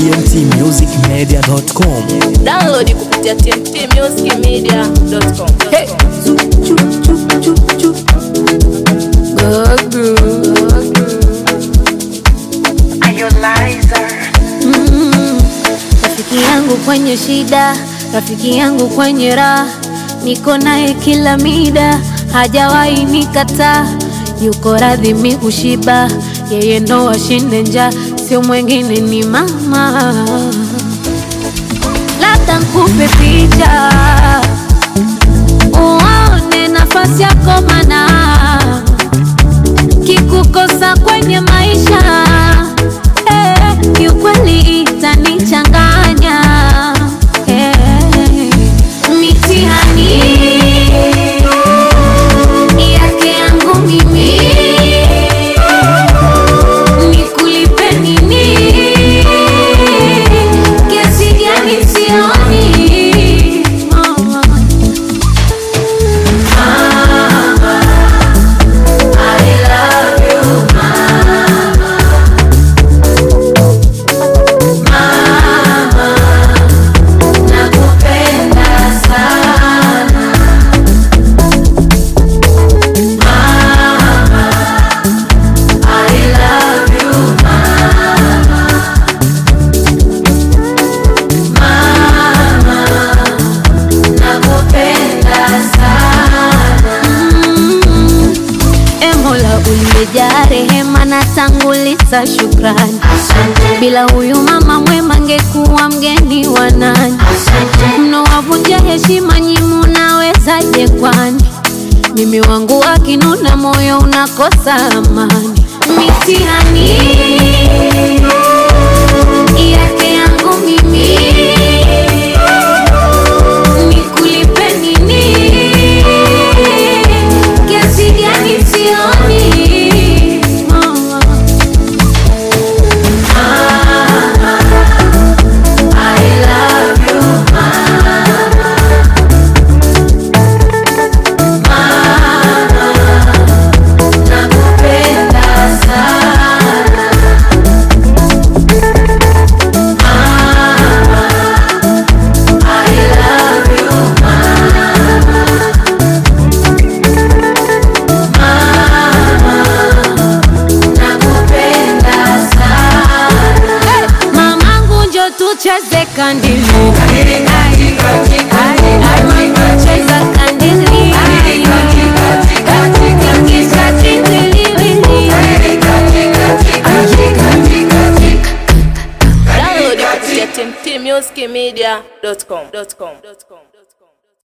tmtmusicmedia.com. Download kupitia tmtmusicmedia.com. Hey. Rafiki yangu kwenye shida, rafiki yangu kwenye raha, niko naye kila mida, hajawahi nikataa, yuko radhi mi kushiba, yeye ndo ashinde njaa, sio mwengine ni mama. Labda nkupe picha uone nafasi yako, mana kikukosa kwenye maisha eh, kiukweli itanichanganya eh, mitihani yake yangu mimi nikulipe nini? Kiasi gani sioni mama Mm. E Mola uliyejaa rehema na tanguliza shukrani, bila huyu mama mwema ngekuwa mgeni wa nani? Mnowavunja heshima nyi, munawezaje kwani? Mimi wangu akinuna, moyo unakosa amani. Mitihani yake yangu mimi nikulipe nini? Kiasi gani sioni mama Mamangu njo tucheze kandili Cheza kandili Kisha kitiliwili Download kupitia tmtmusicmedia.com.